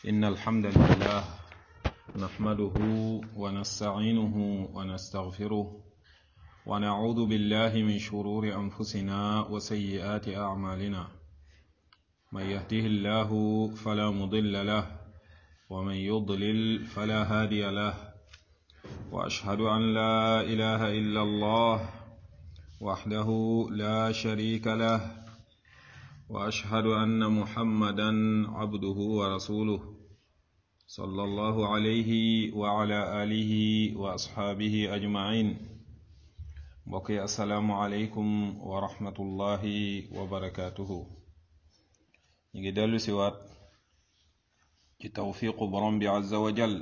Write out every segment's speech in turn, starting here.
إن الحمد لله نحمده ونستعينه ونستغفره ونعوذ بالله من شرور أنفسنا وسيئات أعمالنا من يهده الله فلا مضل له ومن يضلل فلا هادي له وأشهد أن لا إله إلا الله وحده لا شريك له واشهد ان محمدا عبده ورسوله صلى الله عليه وعلى اله واصحابه اجمعين بقي السلام عليكم ورحمه الله وبركاته نيجي دلو سوات ci tawfiqu borom bi azza wa jal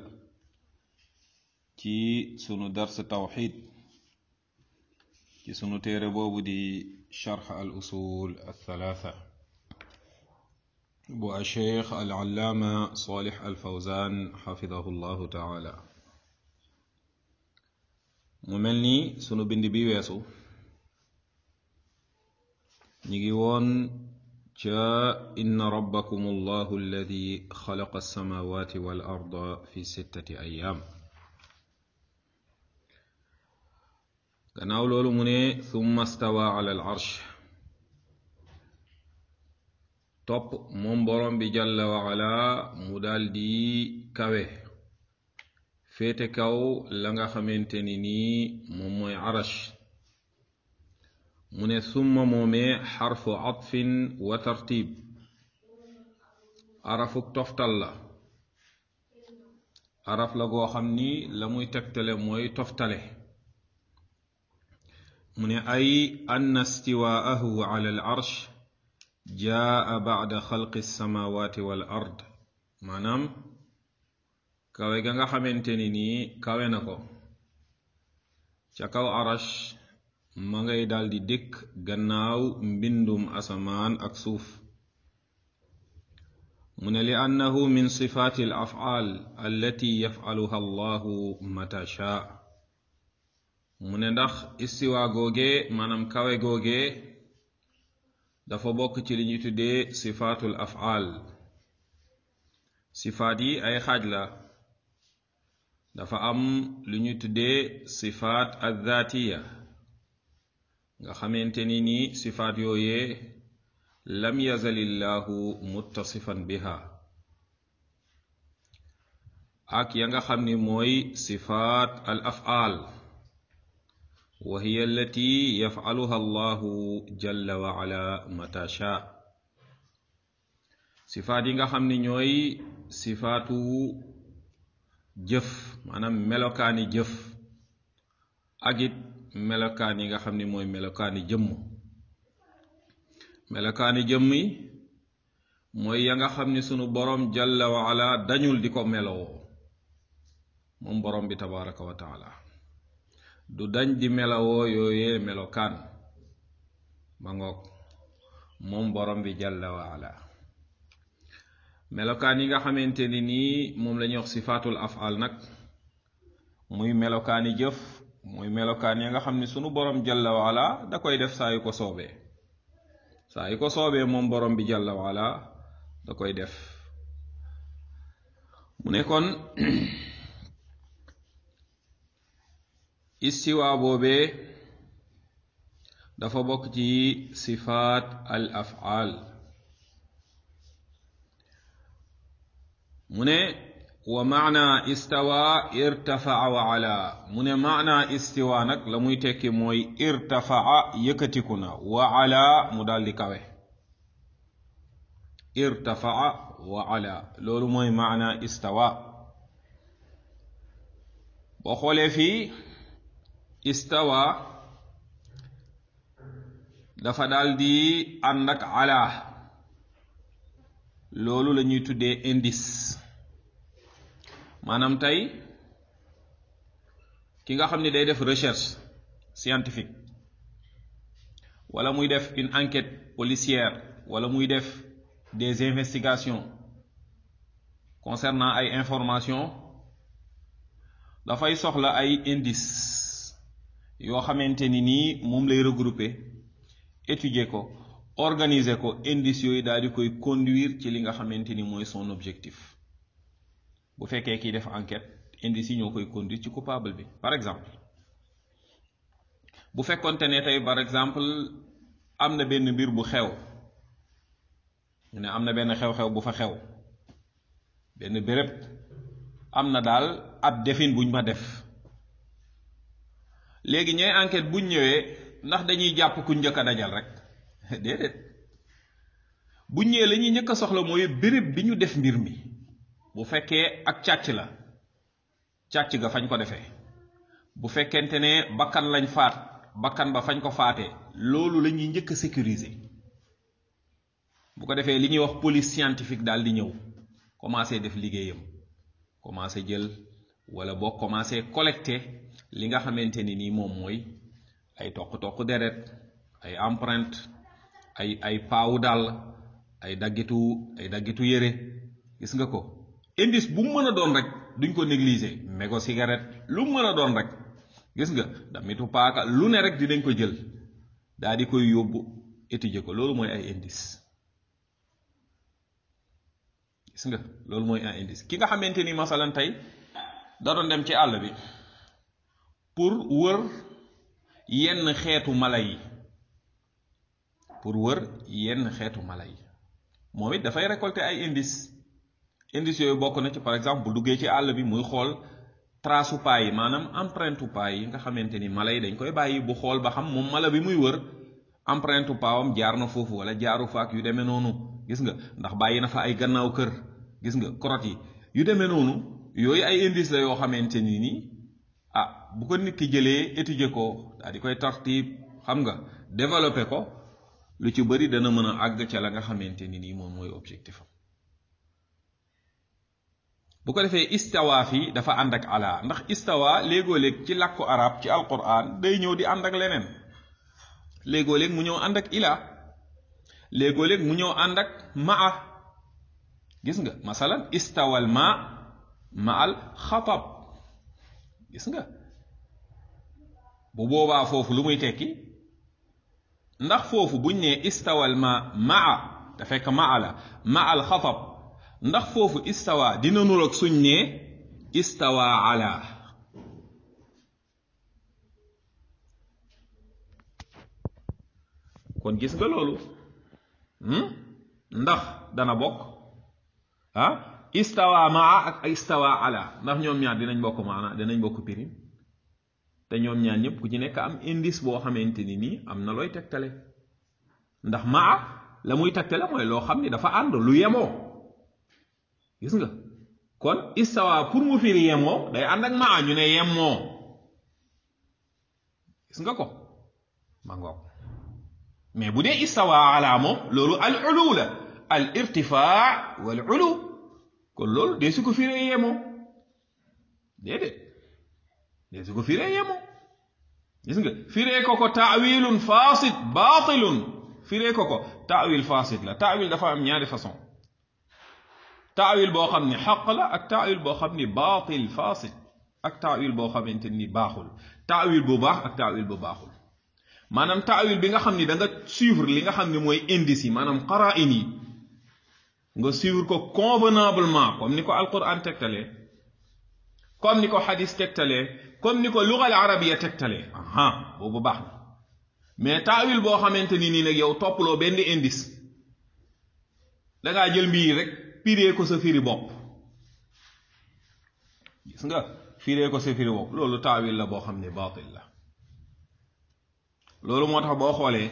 ci sunu dars tawxid ci sunu téere boobu di charx al usul althalatha bu acheikh alallaama salih alfawzan xafidahu llahu taala mu mel ni sunu bind bi weesu ñi ngi woon ca inna rabbakum allahu alladi xalaqa alsamawati wal arda fi sittati ayaam gannaaw loolu mu ne thumma stawa ala al arsh topp moom borom bi jalla wa ala mu daldi kawe féete kaw la nga xamante ni nii moom mooy arash mu ne summa moomee xarfu atfin wa tartib arafuk toftal la araf la goo xam ni la muy tegtale mooy toftale mu ne ay ann istiwaahu ala al arsh jaa bacda xalqi alsamawati wal ard maanaam kawe ga nga xamante ni nii kawe na ko ca kaw arash ma ngay daldi dikk gannaaw mbindum asamaan ak suuf mu ne li annahu min sifaati al afcaal allati yafcaluha allahu mata shaa mu ne ndax istiwa googe maanaam kawe googe dafa bokk ci li ñuy tuddee sifaatul af'al sifaat yi ay xaaj la dafa am lu ñuy tuddee sifaat addaatiya nga xamante ni ni sifaat yooyee lam yazalillahu muttasifan biha ak ya nga xam ni mooy sifaat al af'al wa hiya allati yaf'aluha allahu jalla wa ala mata sha sifaat yi nga xam ni ñooy sifaatu jëf maanaam melokaani jëf ak it melokaan yi nga xam ni mooy melokaani jëmm melokaani jëmm yi mooy ya nga xam ni sunu boroom jalla wa ala dañul di ko melowoo moom boroom bi tabaraka wa taala du dañ di melawoo yooyee melokaan ma ngoog moom borom bi jalla wa ala melokaan yi nga xamante ni nii moom la ñuy wax sifaatul afal nag muy melokaani jëf muy melokaan ya nga xam ni sunu borom jalla wa ala da koy def saa yu ko soobee saa yu ko soobee moom borom bi jalla wa ala da koy def mu ne kon istiwa boobee dafa bokk ci sifaat al af'al mu ne wa maana istawa irtafaa wa ala mu ne maana istiwa nag la muy tekki mooy irtafaa yëkkatiku na wa ala mu daldi kawe irtafaa wa ala loolu mooy maana istawa boo xoolee fii istawa dafa daldi ànd ak ala loolu la ñuy tuddee indice maanaam tey ki nga xam ni day def recherche scientifique wala muy def une enquête policière wala muy def des investigations concernant ay informations dafay soxla ay indice yoo xamante ni nii moom lay regrouper étudier ko organiser ko indice yooyu daal di koy conduire ci li nga xamante ni mooy son objectif bu fekkee kiy def enquête indice yi ñoo koy conduire ci coupable bi par exemple bu fekkonte ne tey par exemple am na benn mbir bu xew ñu ne am na benn xew-xew bu fa xew benn béréb am na daal ab defin buñ ma def léegi ñooy enquête buñ ñëwee ndax dañuy jàpp ku njëkk a dajal rek déedéet buñ ñëwee la ñuy njëkk a soxla mooy béréb bi ñu def mbir mi bu fekkee ak càcc la càcc ga fañ ko defee bu fekkente ne bakkan lañ faat bakkan ba fañ ko faatee loolu la ñuy njëkk a sécuriser bu ko defee li ñuy wax police scientifique daal di ñëw commencé def liggéeyam commencé jël wala boo commencé collecter li nga xamante ni nii moom mooy ay toq-toq deret ay empreinte ay ay paawu dàll ay daggitu ay daggitu yére gis nga ko indice bu mu mën a doon rek duñ ko négliger mégo cigarette lu mu mën a doon rek gis nga damitu paaka lu ne rek dinañ ko jël daa di koy yóbbu étudier ko loolu mooy ay indice gis nga loolu mooy un indice ki nga xamante ni masalan tey da doon dem ci àll bi pour wër yenn xeetu mala yi pour wër yenn xeetu mala yi moom it dafay récolter ay indice indice yooyu bokk na ci par exemple bu duggee ci àll bi muy xool trace pas yi maanaam empreinte pas yi nga xamante ni mala yi dañ koy bàyyi bu xool ba xam moom mala bi muy wër empreinte paawam jaar na foofu wala jaaru fa ak yu demee noonu gis nga ndax bàyyi na fa ay gannaaw kër gis nga korot yi yu demee noonu yooyu ay indice la yoo xamante ni nii ah bu ko nit ki jëlee étudier ko daal di koy tartib xam nga développer ko lu ci bëri dana mën a àgg ca la nga xamante ni nii moom mooy objectif am bu ko defee istawa fi dafa ànd ak ala ndax istawa léegoo léeg ci làkku arab ci alquran day ñëw di ànd ak leneen léegoo léeg mu ñëw ànd ak ila léegoo léeg mu ñëw ànd ak maa gis nga masalan istawal ma ma al xatab gis nga bu boobaa foofu lu muy tekki ndax foofu buñ ne istawal ma maa da fekk maa la ma al xatab ndax foofu istawa dina nuroog suñ ne istawa ala kon gis nga loolu ndax dana bokk ah istawa maa ak istawa ala ndax ñoom ñaar dinañ bokk maana dinañ bokk pirim te ñoom ñaar ñëpp ku ci nekk am indice boo xamante ni nii am na looy tegtale ndax maa la muy tegtale mooy loo xam ni dafa ànd lu yemoo gis nga kon istawa pour mu firi yemoo day ànd ak maa ñu ne yemoo gis nga ko ma ngoog mais bu dee istawa ala moom loolu al ulu la al irtifaa wal ulu kon loolu dee su ko firee yemoo déedéet dee su ko firee yemoo gis nga firee ko ko taawilun fasid baatilun firee ko ko taawil fasid la taawil dafa am ñaari façon taawil boo xam ni xaq la ak taawil boo xam ni baatil fasid ak taawil boo xamante ni baaxul taawil bu baax ak taawil bu baaxul maanaam taawil bi nga xam ni da nga suivre li nga xam ni mooy indice yi maanaam qara'in yi nga suivre ko convenablement comme ni ko alquran tegtalee comme ni ko xadis tegtalee comme ni ko lugal arabiya tegtalee aha boobu baax na mais taawil boo xamante ni nii nag yow toppaloo benn indice dangaa jël mbir rek firee ko sa firi bopp gis nga firee ko sa firi bopp loolu taawil la boo xam ne baatil la loolu moo tax boo xoolee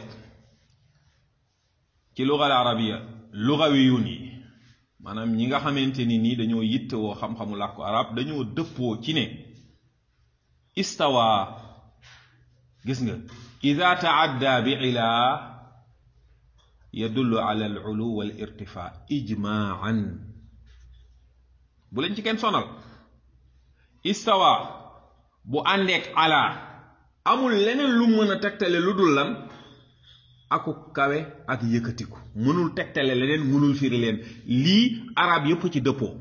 ci lugal arabiya lugawiyun yi maanaam ñi nga xamante ni nii dañoo yittewoo xam-xamu làkku arab dañoo dëppoo ci ne istawa gis nga ida taadda bi ilaa yadullu ala al ulu wal irtifa ijmaan bu leen ci kenn sonal istawa bu àndeek ala amul leneen lu mën a tegtale lu dul lan aku kawe ak yëkkatiku mënul tegtale leneen mënul firi leen lii arab yépp ci dëppoo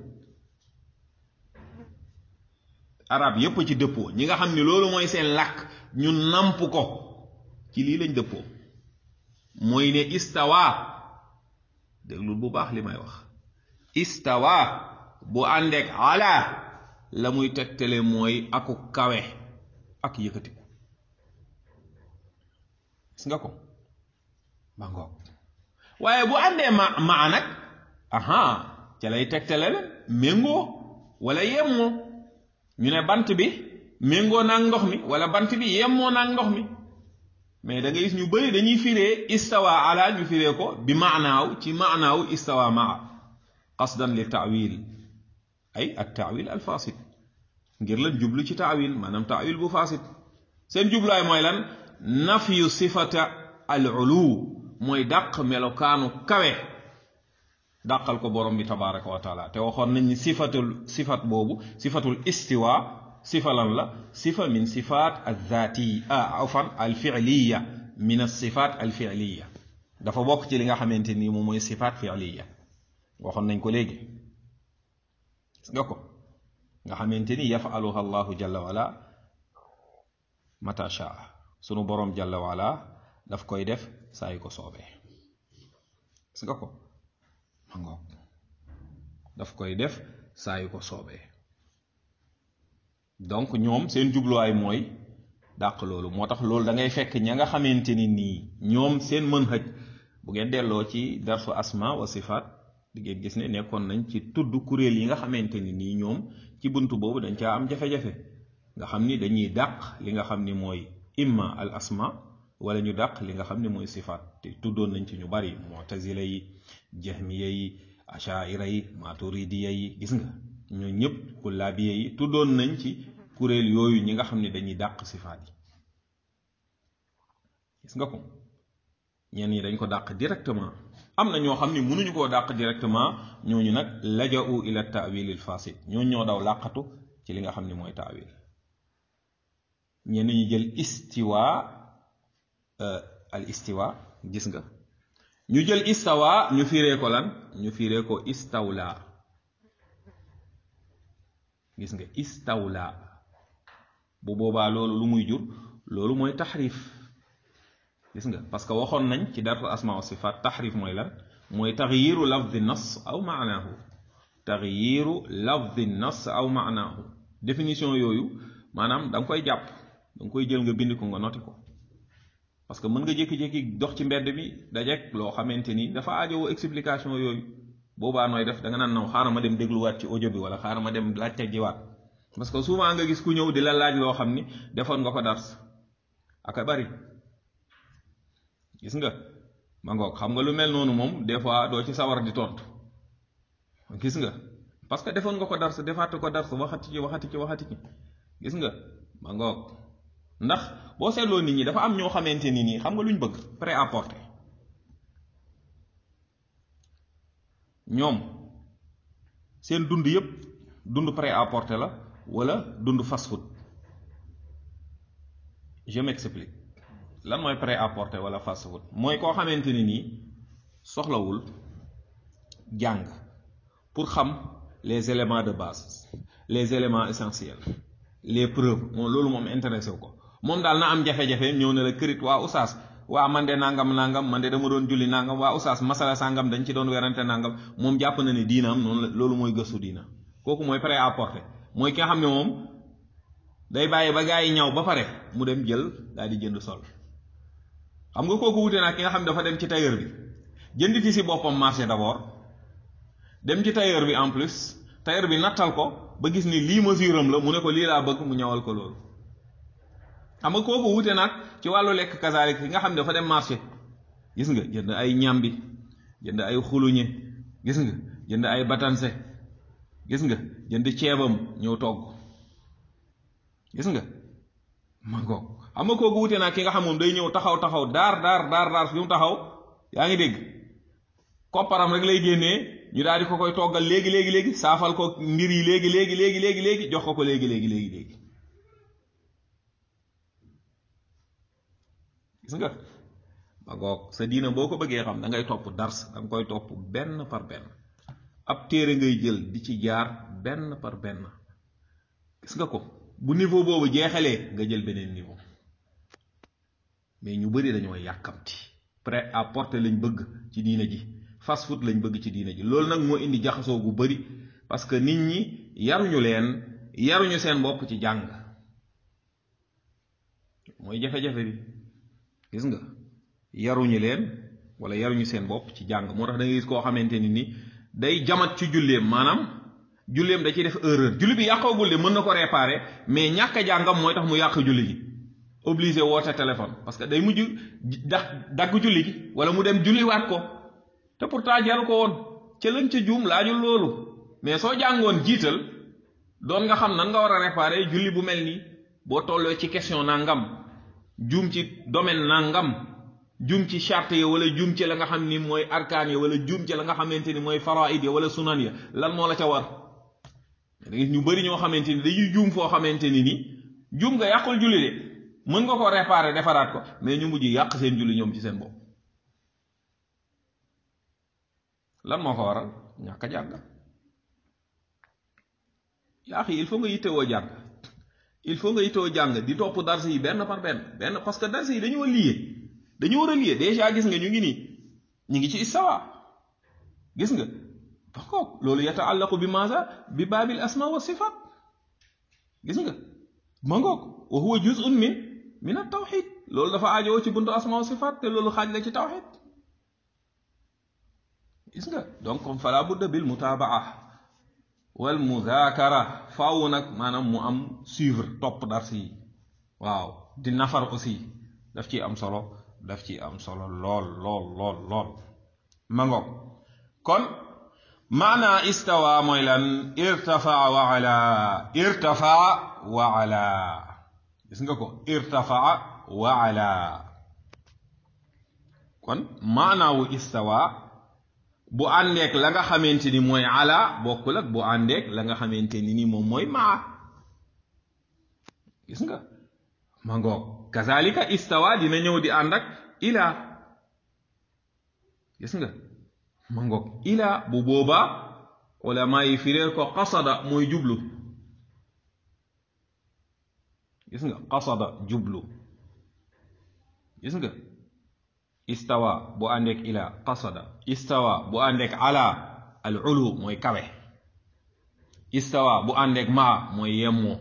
arab yépp ci dëppoo ñi nga xam ni loolu mooy seen làkk ñu namp ko ci lii lañ dëppoo mooy ne istawa déglul bu baax li may wax istawa bu àndeek ala la muy tegtale mooy aku kawe ak yëkkatiku gis nga ko ba ngoog waaye bu àndee ma maa nag aha ca lay tegtale la méngoo wala yemmoo ñu ne bant bi méngoo naag ndox mi wala bant bi yemmoo naag ndox mi mais da ngay gis ñu bëri dañuy firee istawa ala ñu firee ko bi maanaaw ci maanaaw istawa maa qasdan li taawil ay at taawil al fasid ngir lan jublu ci taawil maanaam taawil bu fasid seen jubluwaay mooy lan nafyu sifata al ulu mooy dàq melokaanu kawe dàqal ko borom bi tabaraka wa taala te waxoon nañ ni sifatul sifat boobu sifatul istiwa sifa lan la sifa min sifat alzati afan alfiiliya min alsifat alfiiliya dafa bokk ci li nga xamante ni moom mooy sifat fiiliya waxoon nañ ko léegi gis nga ko nga xamante ni yafaluha allahu jalla wala mata shaa sunu borom jalla wala daf koy def saa yu ko soobee gis nga ko ma ngoog daf koy def saa yu ko soobee donc ñoom seen jubluwaay mooy dàq loolu moo tax loolu da ngay fekk ña nga xamante ni nii ñoom seen mën xëj bu ngeen delloo ci darsu asma wa sifaat di ngeen gis ne nekkoon nañ ci tudd kuréel yi nga xamante ni nii ñoom ci bunt boobu dañ caa am jafe-jafe nga xam ni dañuy dàq li nga xam ni mooy imma al asma wala ñu dàq li nga xam ni mooy sifaat te tuddoon nañ ci ñu bari mu'tazila yi jahmiya yi ashaira yi maturidiya yi gis nga ñoo ñëpp kullaabiya yi tuddoon nañ ci kuréel yooyu ñi nga xam ne dañuy dàq sifaat yi gis nga ko ñenn ñi dañ ko dàq directement am na ñoo xam ne mënuñu koo dàq directement ñooñu nag laja'u ila ta'wilil fasid ñooñu ñoo daw làqatu ci li nga xam ne mooy taawil ñenn ñi jël istiwa al istiwa gis nga ñu jël istawa ñu firee ko lan ñu firee ko istawla gis nga istawla bu boobaa loolu lu muy jur loolu mooy taxrif gis nga parce que waxoon nañ ci darsu asma wa sifat taxrif mooy lan mooy taxyiru lafdi nas aw maanaahu taxyiru lafdi nas aw maanaahu définition yooyu maanaam da nga koy jàpp da nga koy jël nga bind ko nga noti ko parce que mën nga jékki-jékki dox ci mbedd mi dajeek loo xamante ni dafa aajowoo explication yooyu boobaa nooy def da nga naan naw xaaral ma dem dégluwaat ci audio bi wala xaaral ma dem laajte jiwaat parce que souvent nga gis ku ñëw di la laaj loo xam ni defoon nga ko dars ak a bari gis nga ma ngoog xam nga lu mel noonu moom des fois doo ci sawar di tontu gis nga parce que defoon nga ko dars defaat ko dars waxati ci waxati ci waxati ci gis nga ma ngoog ndax boo seetloo nit ñi dafa am ñoo xamante ni nii xam nga lu ñu bëgg prêt à porter ñoom seen dund yépp dund prêt à porter la wala dund fast food je m'explique lan mooy prêt à porter wala fast food mooy koo xamante ni nii soxlawul jàng pour xam les éléments de base les éléments essentiels les preuves moom loolu moom intéressé wu ko moom daal na am jafe-jafe ñëw ne la kërit waa oustaz waa man de nangam nangam man de dama doon julli nangam waa oustaz masala sangam dañ ci doon werante nangam moom jàpp na ne diinaam noonu la loolu mooy gëstu diina kooku mooy prêt à porter mooy ki nga xam ne moom day bàyyi ba gaa yi ñaw ba pare mu dem jël daal di jënd sol xam nga kooku wute naa ki nga xam ne dafa dem ci tailleur bi jënd ci si boppam marché d'abord dem ci tailleur bi en plus tailleur bi nattal ko ba gis ni lii mesure am la mu ne ko lii laa bëgg mu ñawal ko loolu xam nga kooku wute nag ci wàllu lekk kasaalik ki nga xam ne dafa dem marché gis nga jënd ay ñambi jënd ay xuluñe gis nga jënd ay batanse gis nga jënd ceebam ñëw togg gis nga ma ngoog xam nga kooku wute nag ki nga xam moom day ñëw taxaw taxaw daar daar daar daar fi mu taxaw yaa ngi dégg kopparam rek lay génnee ñu daal di ko koy toggal léegi léegi léegi saafal ko mbir yi léegi léegi léegi léegi léegi jox ko ko léegi léegi léegi léegi gis nga ba goog sa diina boo ko bëggee xam da ngay topp dars da nga koy topp benn par benn ab téere ngay jël di ci jaar benn par benn gis nga ko bu niveau boobu jeexalee nga jël beneen niveau mais ñu bari dañoo yàkkamti prêt à porter lañ bëgg ci diina ji fast food lañ bëgg ci diina ji loolu nag moo indi jaxasoo gu bari parce que nit ñi yaruñu leen yaruñu seen bopp ci jàng mooy jafe-jafe bi gis nga yaruñu leen wala yaruñu seen bopp ci jàng moo tax da ngay gis koo xamante ni ni day jamat ci julleem maanaam julleem da ciy def erreur julli bi yàqoogul de mën na ko réparer mais ñàkk a jàngam mooy tax mu yàq julli gi obligé woote téléphone parce que day mujj da dagg julli gi wala mu dem julliwaat ko te pourtant jaru ko woon ca lañ ca juum laajul loolu mais soo jàngoon jiital doon nga xam nan nga war a réparer julli bu mel nii boo tolloo ci question nangam juum ci domaine nangam juum ci charte ya wala juum ci la nga xam ni mooy arkaan ya wala juum ci la nga xamante ni mooy faraid ya wala sunan ya lan moo la ca war da gis ñu bari ñoo xamante ni dañuy juum foo xamante ni ni juum nga yàqul julli de mën nga ko réparer defaraat ko mais ñu mujj yàq seen julli ñoom ci seen bopp lan moo ko waral ñàkk a jàng yaa xi il faut nga yittewoo jàng il faut nga yittewoo jàng di topp dars yi benn par benn benn parce que dars yi dañoo lié dañoo war a lié déjà gis nga ñu ngi nii ñu ngi ci istawa gis nga d'accord loolu yataallaqu bi maasa bi baabil asma wa sifat gis nga ma ngoog wa huwa juz'un min min at tawxid loolu dafa aajowoo ci buntu asma wa sifat te loolu xaaj la ci tawxid gis nga donc fala budda bil mutabaa wal mudakara faaw nag maanaam mu am suivre topp dars yi waaw di nafar aussi daf ci am solo daf ci am solo lool lool lool lool ma ngoog kon maana istawa mooy lan irtafaa wa ala irtafaa wa ala gis nga ko irtafaa wa ala kon maanaawu istawa bu àndeek la nga xamante ni mooy ala bokkul ak bu àndeek la nga xamante ni ni moom mooy maa gis nga ma ngoog kazalika istawa dina ñëw di ànd ak ila gis nga ma ngoog ila bu boobaa ulama yi firéer ko qasada mooy jublu gis nga qasada jublu gis nga istawa bu àndeek ila qasada istawa bu àndeek ala al ulu mooy kawe istawa bu àndeek maa mooy yemmoo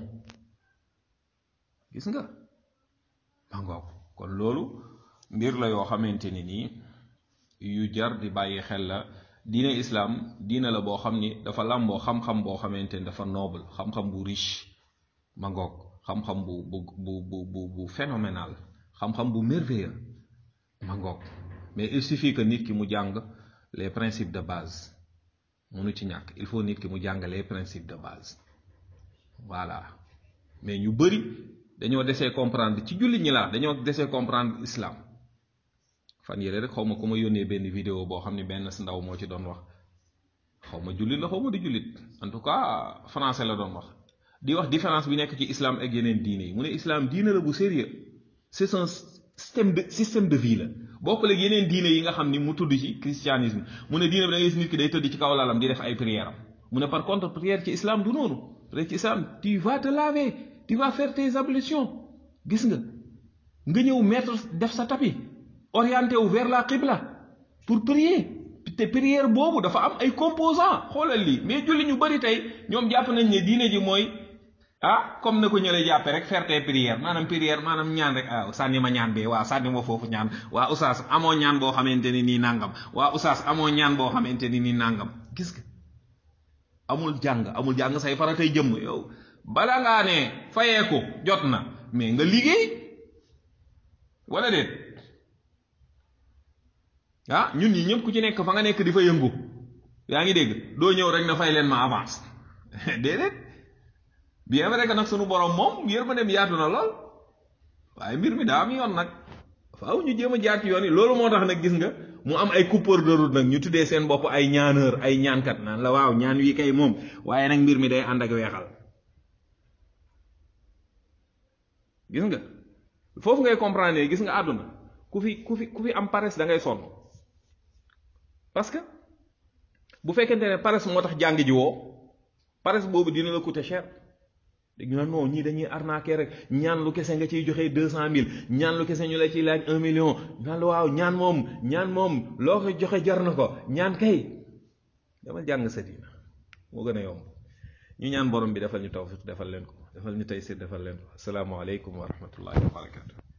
gis nga ma ngoog kon loolu mbir la yoo xamante ni nii yu jar di bàyyi xel la diine islaam diine la boo xam ni dafa làmboo xam-xam boo xamante ni dafa noble xam-xam bu riche ma ngoog xam-xam bu bu bu bu bu phénoménal xam-xam bu merveilleux ma ngoog mais il suffit que nit ki mu jàng les principes de base mënu ci ñàkk il faut nit ki mu jàng les principes de base voilà mais ñu bëri dañoo desee comprendre ci jullit ñi laa dañoo desee comprendre islam fan yére rek xaw ma ku ma yónnee benn vidéo boo xam ne benn ndaw moo ci doon wax xaw ma jullit la xaw ma di jullit en tout cas français la doon wax di wax différence bi nekk ci islam ak yeneen diine yi mu ne islam diine la bu sérieux c'est un système de système de vie la bokkul ak yeneen diine yi nga xam ni mu tudd ci christianisme mu ne diine bi da ngay gis nit ki day tëdd ci kaw lalam di def ay prière am mu ne par contre prière ci islam du noonu prière ci islam tu vas te laver tu vas faire tes ablutions gis nga nga ñëw mettre def sa tapis orienté wu vers la qibla pour prier te prière boobu dafa am ay composants xoolal lii mais julli ñu bari tey ñoom jàpp nañ ne diine ji mooy ah comme na ko ñële jàppe rek faire tes prières maanaam prière maanaam ñaan rek ah sànni ma ñaan bee waa sànni ma foofu ñaan waa oustaz amoo ñaan boo xamante ni nii nàngam waa oustaz amoo ñaan boo xamante ni nii nàngam gis nga amul jàng amul jàng say faratay jëmm yow bala ngaa ne fayee ko jot na mais nga liggéey wala déet ah ñun ñi ñëpp ku ci nekk fa nga nekk di fa yëngu yaa ngi dégg doo ñëw rek na fay leen ma avance déedéet bien vrai que nag sunu borom moom yërmandeem yaatu na lool waaye mbir mi daa am yoon nag faaw ñu jéem a jaar ci yoon yi loolu moo tax nag gis nga mu am ay coupeur de route nag ñu tuddee seen bopp ay ñaaneur ay ñaankat naan la waaw ñaan wi kay moom waaye nag mbir mi day ànd ak weexal gis nga foofu ngay comprendre gis nga àdduna ku fi ku fi ku fi am paresse da ngay sonn parce que bu fekkente ne paresse moo tax jàng ji woo paresse boobu dina la coûter cher dañu ne non ñii dañuy arnaquer rek ñaan lu kese nga ciy joxe deux cent mille ñaan lu kese ñu la ciy laaj un million naan la waaw ñaan moom ñaan moom loo ko joxe jar na ko ñaan kay dama jàng sa diina moo gën a yomb ñu ñaan borom bi defal ñu tawfiq defal leen ko defal ñu taysir defal leen ko asalaamaaleykum wa rahmatullahi wa barakatu